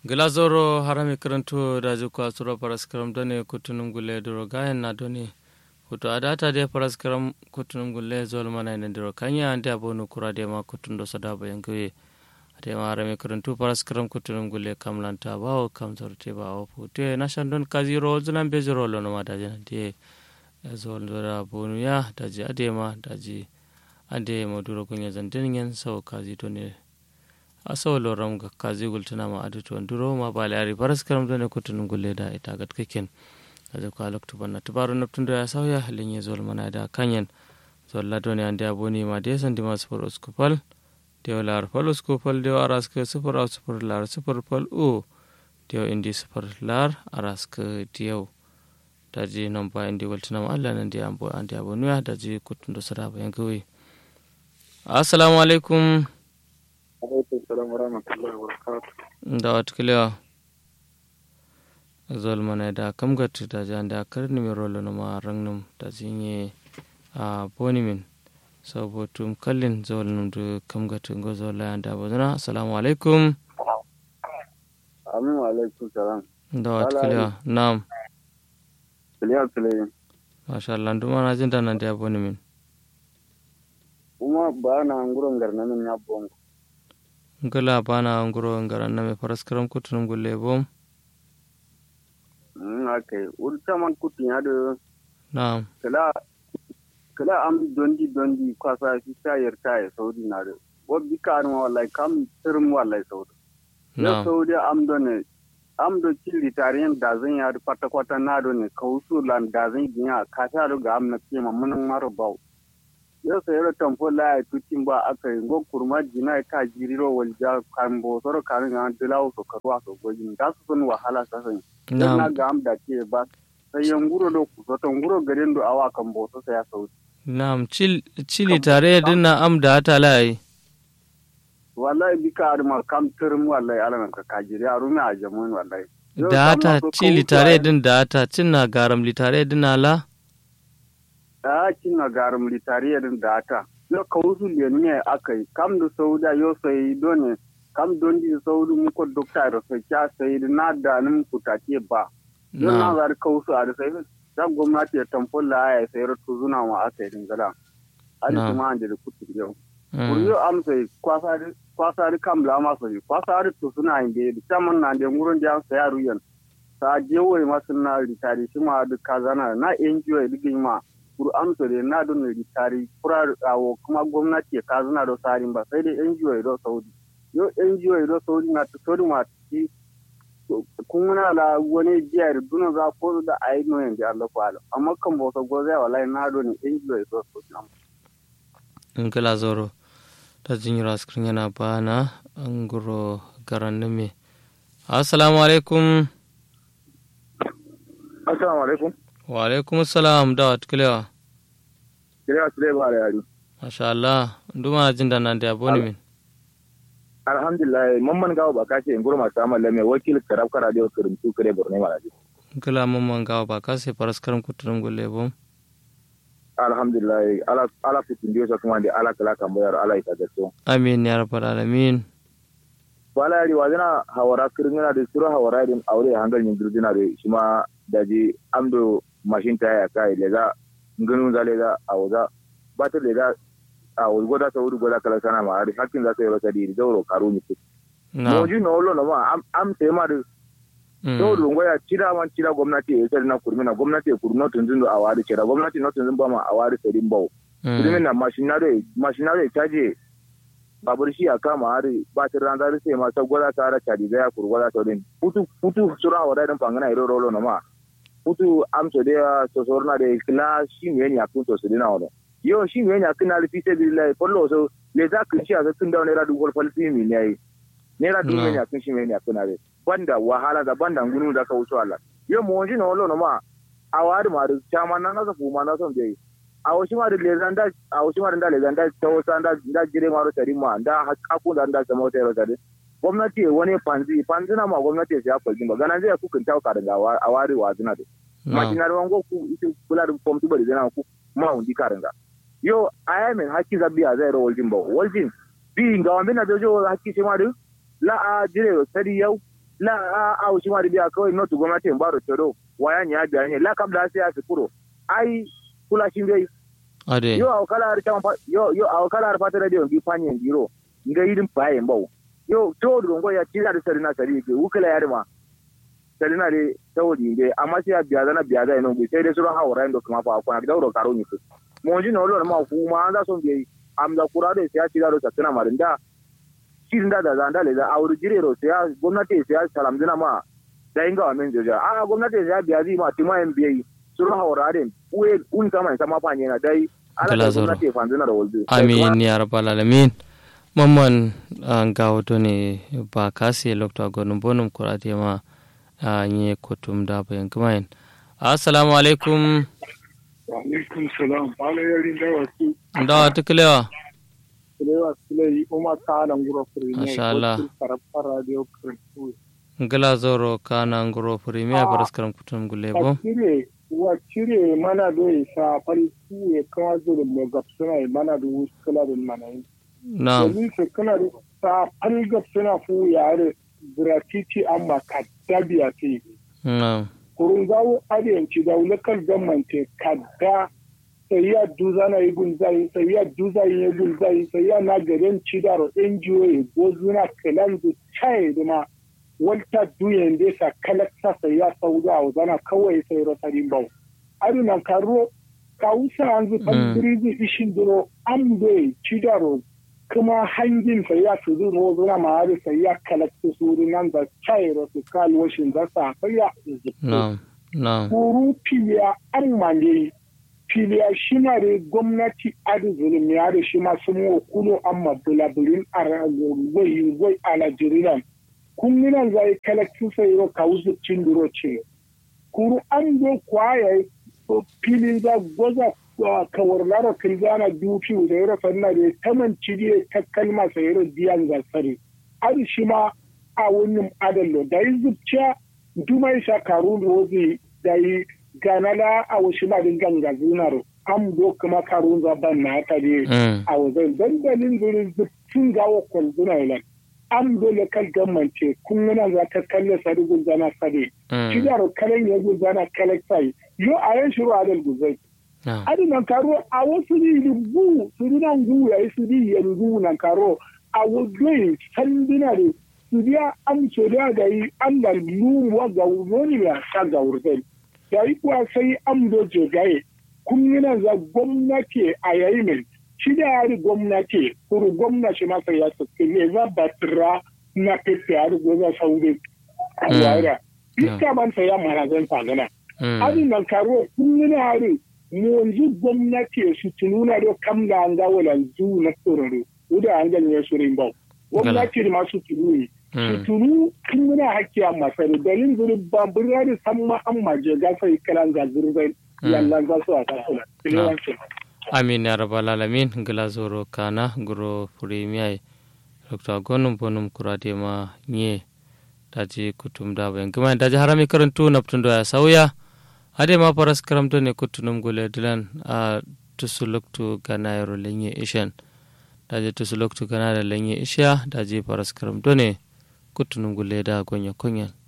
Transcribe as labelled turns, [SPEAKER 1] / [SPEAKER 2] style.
[SPEAKER 1] glazoro harami karanto daji kwa sura paraskaram done kutunum gulle duro gayen na done hutu adata de paraskaram kutunum gulle zol mana ina duro kanya ande abonu kura de ma kutundo sadaba yangoye ade ma harami karanto paraskaram kutunum gulle kamlanta bawo kam zorte bawo pute nashan don kaziro zunan beziro lono ma daji na de zol zora bonu ya daji ade ma daji ade ma duro kunya zantin yen sau kazi to ne asawalo ram ga kazi gultuna ma adu to nduro ma bale ari baras karam do ne kutun gulle da ita gat keken kaje ko alok tuban na tubaru naptun da ya sauya halin ya zol mana da kanyen zol la doni ande aboni ma de san dimas for oskopal de lar fal oskopal de aras ke super aus super lar super pal o de indi super lar aras ke diyo daji non ba indi gultuna ma Allah nan de ambo ande abonu ya daji kutun do saraba yangoyi assalamu alaikum
[SPEAKER 2] alaikum salam wa rahmatullahi wa barakatuh
[SPEAKER 1] da watkiliya zol mana da kamgat da jan da karni mi rolo na ma rangnum da zinye a bonimin sabotum kallin zol num da kamgat ngo zol la da bazana assalamu alaikum
[SPEAKER 2] amin wa alaikum salam
[SPEAKER 1] da watkiliya na'am
[SPEAKER 2] kiliya kiliya
[SPEAKER 1] masha Allah nduma na jin da nan da bonimin
[SPEAKER 2] kuma ba na nguron garna min ya bongo
[SPEAKER 1] ngala bana nguro ngaran na me paraskaram kutunum gulle bom
[SPEAKER 2] mm okay urta man kutin ya da
[SPEAKER 1] na'am
[SPEAKER 2] kala kala am dondi dondi kwasa fi sayar taye saudi na da wo bika an wallahi kam tirim wallahi saudi ya
[SPEAKER 1] na'am
[SPEAKER 2] saudi am done am do cilli tariyan da zan ya da kwata kwata na do ne kausu lan da zan ginya ka ta do ga am na kima mun maro bawo yau sai yaro tamfo la ya tutin ba aka yi ngo kurma jina ka jiriro walja kan bo soro kan ga dilawo so karwa so gojin da su sun wahala sa san dan na
[SPEAKER 1] na'am
[SPEAKER 2] ga am da ke ba sai yan guro do ku so to guro garin do awa kan bo so sai ya sau
[SPEAKER 1] na'am Chil- chili tare din na am da ta lai
[SPEAKER 2] wallahi bika arma kam tirim wallahi alaman ka ka jiri arumi a jamun wallahi Yau
[SPEAKER 1] da
[SPEAKER 2] kam
[SPEAKER 1] ta
[SPEAKER 2] na so
[SPEAKER 1] chili
[SPEAKER 2] kausu
[SPEAKER 1] tare
[SPEAKER 2] a-
[SPEAKER 1] din da ta cin na garam li tare din na la
[SPEAKER 2] a kin na garum litariya din da ta yo kausu le ne akai kam da sauda yo sai done kam don di saudu mu ko dokta da sai kya sai na da nan kutake ba yo na
[SPEAKER 1] na'am
[SPEAKER 2] zar kausu a da sai da gwamnati ya tamfola ya sai rutu zuna wa akai din gala ali
[SPEAKER 1] Na.
[SPEAKER 2] kuma an da kutu yau
[SPEAKER 1] Mm.
[SPEAKER 2] Kuriyo am sai kwasari kwasari kam la ma sai kwasari to suna inde da chaman na da ngurun da sai ya ruyan ta je wai masu na ritari shi ma duk kazana na NGO digin ma kuru amsa da na don ritari kura awo kuma gwamnati ya kazana da sarin ba sai dai NGO do Saudi yo NGO do Saudi na ta Saudi ma ti kun na la wani jiya da duna za ko da ayi no yan da Allah ko ala amma kan bo so goze wallahi na don NGO do Saudi am
[SPEAKER 1] in kala zoro ta jinyar askirin yana bana an guro garan me assalamu alaikum
[SPEAKER 2] assalamu alaikum
[SPEAKER 1] wa alaikum salam da watkiliya
[SPEAKER 2] kire su dai ba da yari
[SPEAKER 1] masha Allah nduma jin da nan da boni min
[SPEAKER 2] alhamdulillah mamman gawo ba ka ce in gurma ta malle mai wakil karab kara da kirin su kare borne mala ji
[SPEAKER 1] in kala mamman gawa ba ka sai paraskaram kutunum gulle bom
[SPEAKER 2] alhamdulillah ala ala fitin dio sa kuma da ala kala kan bayar ala ita da so
[SPEAKER 1] amin ya rabbal alamin
[SPEAKER 2] wala yari wazina hawara kirin yana da sura hawara din aure hangal yin dirjina da shi ma daji amdo mashin ta ya kai lega ngunu za lega awza batar lega a goda ta wuri goda kala sana ma hari hakkin za ta yi rasa di zauro karu ni
[SPEAKER 1] na
[SPEAKER 2] mo ji no lo no ma am am te ma da
[SPEAKER 1] Mm.
[SPEAKER 2] to rungo ya cira man cira gwamnati ya tsari na kurmina gwamnati ya kurno tunzun a wari cira gwamnati na tunzun ba ma a wari tsari bawo
[SPEAKER 1] Mm.
[SPEAKER 2] kurmin na mashinare mashinare caje babur shi a kama hari ba ta ran zari sai ma ta gwada ta ara cadi ga ya kur gwada ta din futu futu sura wa daidan fangana iro rolo na ma futu amso de so sorna de kila shi me ni akun to su dina wono yo shi me ni akun ali fise billahi pollo so le za kun shi a tun da ne radu gol falsi mi ne ai ne radu
[SPEAKER 1] No.
[SPEAKER 2] me ni akun shi me ni akun ale banda wahala da banda ngunu da ka wuce Allah yo mo ji no lo no ma a wari ma da chama na na fu ma na son dai a wasu ma da lezan da a wasu ma da lezan da ta wasu da da jire ma rotari ma da hakku da da sama wata rotari gwamnati wani panzi panzi na ma gwamnati ya kwalji ba ganan zai ku kunta ka daga a wari wa zina da
[SPEAKER 1] na
[SPEAKER 2] ma kina ruwan go ku ita kula da fom tu bari zana ku ma undi karanga yo aya men hakki zabbiya zai ro waljin ba waljin bi ga wanda na jojo hakki sai ma du la a jire sari yau
[SPEAKER 3] la a a ushi ma biya kawai not gwamnati ba ro tero waya nya biya ne la kam da sai a sikuro ai kula shin dai
[SPEAKER 1] ade
[SPEAKER 3] yo a kala har chama yo yo a kala har fata radio bi fanye ndiro ngai din paye mbau yo to do ngo ya tira da sarina sari ke ukala ya ma sarina de tawodi de amma sai a biya zana biya zai non sai dai sura hawara ndo kuma fa akwana da ro karo ni ku mo ji no lo ma ku ma anda son bi am da kura de sai a tira ro sakana marinda shirin da da zanda le da auri jire ro sai a gwamnati sai a salam dina ma da inga wa men joja a gwamnati sai a biya zi ma tima en biyi sura hawara de uwe un kama sama fa na dai ala
[SPEAKER 1] Gala
[SPEAKER 3] da
[SPEAKER 1] zoro.
[SPEAKER 3] gwamnati fa dina da woldu
[SPEAKER 1] amin ya rabbal alamin mamman an gawo to ne ba kasi lokta gonum bonum kurate ma a nye kutum da bayan kumain assalamu alaikum
[SPEAKER 4] alaikum salam bala yarin da wasu
[SPEAKER 1] ndawa tuklewa
[SPEAKER 4] kulewa sulai umar ta nan gura fure
[SPEAKER 1] Masha Allah.
[SPEAKER 4] karafar radio kurtu
[SPEAKER 1] ngala zoro kana ngoro premier paraskaram kutum gulle
[SPEAKER 4] a
[SPEAKER 1] bo
[SPEAKER 4] cire wa cire mana do ya sa farki ya kama zo da mai gapsuna ya mana da wasu kala da mana yi
[SPEAKER 1] na'am
[SPEAKER 4] domin su kana da sa fal gapsuna fu ya da gratuity amma ka dabiya ce
[SPEAKER 1] na'am
[SPEAKER 4] kurun zawo adiyanci da wulakar gamante kadda sai ya duza na yi gunzai sai ya duza yi gunzai sai ya na garin cidaro NGO ya gozuna kalan du chai da ma walta duyen da sa kalaksa sai ya sauda a zana kawai sai rosarin bau aduna karo kawusa an zu pandiri zu ishin duro an bai cidaro kuma hangin sai ya su zu rozuna ma hari sai ya kalaksa su nan da chai rosu kalwashin da sa sai ya zuzu
[SPEAKER 1] na'am na'am
[SPEAKER 4] horo filiya an mane filiya shi ma da gwamnati adi zulum ya da shi ma sun wa kulo an ma bulaburin a gwai gwai a Najeriya. Kunninan zai kalakcin sai yau ka wuzu cin duro ce. Kuru an zo kwaya filin za gwaza kawar lara kilzana dufi da yaro sanna da taman ciriye ta kalma sai yaro biyan gasare. Adi shi ma a wani adallo da yi zubciya dumai sha karu da wozi da yi ganala a wasu ma din ganga zinar an do kuma karu za ban na ta de
[SPEAKER 1] mm
[SPEAKER 4] a wajen dandalin zurin zubcin gawa kwalzuna ilan an do lokal gammance kun yana za ta kalle sari gulzana sare
[SPEAKER 1] mm
[SPEAKER 4] cidar kalen ya gulzana kalektai yo a yan shiru adal gulzai
[SPEAKER 1] na'am
[SPEAKER 4] adi nan karo a wasu ni rubu su di nan gu ya yi su di yanzu nan karo a wajen sandina da su biya an so da da yi an da lumuwa ga wani ya sa ga wurzai da yi kuwa sai an doje gaye kun yana za gwamnati a yayi mai shi da yari gwamnati kuru gwamnati masa ya sassi ne za ba tira na pepe yari goza sauri a
[SPEAKER 1] Mm.
[SPEAKER 4] wara iska man sa ya mara zan fagana
[SPEAKER 1] mm
[SPEAKER 4] abin nan karo kun yana hari mu yanzu gwamnati su tununa do kam da an ga wala zu na tsororo uda an ganye su rimba gwamnati da masu tununi su
[SPEAKER 1] mm
[SPEAKER 4] tunu kun yana hakki a masari dalin zuri babur ya da san ma an maje gasa yi kalan ga zurbai
[SPEAKER 1] Mm.
[SPEAKER 4] yallan za su a kasula kilewancin
[SPEAKER 1] amin ya rabbal alamin ngala zoro kana ngoro premier dr gonum bonum kurate ma nye daji kutum da bayan kuma daji harami karantu naptundo ya sauya ade ma paras karamto ne kutunum gule dilan a tusuluktu gana yaro lenye ishan daji tusuluktu gana da lenye isha daji paras karamto ne kutunum gule da gonya konyan